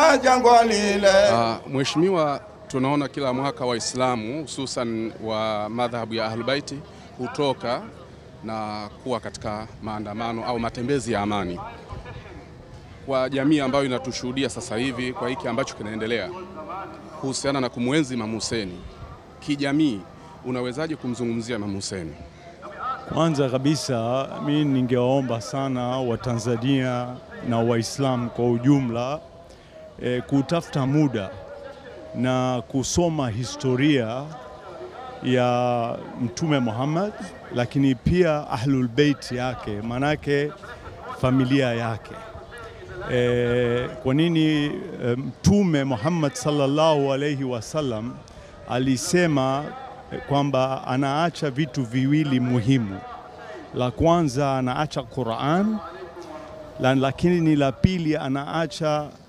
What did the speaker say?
na jangwa lile. Uh, Mheshimiwa, tunaona kila mwaka Waislamu hususan wa madhhabu ya Ahlulbaiti hutoka na kuwa katika maandamano au matembezi ya amani. Kwa jamii ambayo inatushuhudia sasa hivi kwa hiki ambacho kinaendelea kuhusiana na kumwenzi Imam Hussein, kijamii unawezaje kumzungumzia Imam Hussein? Kwanza kabisa mi ningewaomba sana Watanzania na Waislamu kwa ujumla e, kutafuta muda na kusoma historia ya Mtume Muhammad, lakini pia Ahlul Bait yake, manake familia yake. E, kwa nini e, Mtume Muhammad sallallahu alaihi wasallam alisema kwamba anaacha vitu viwili muhimu. La kwanza anaacha Qur'an, la, lakini ni la pili anaacha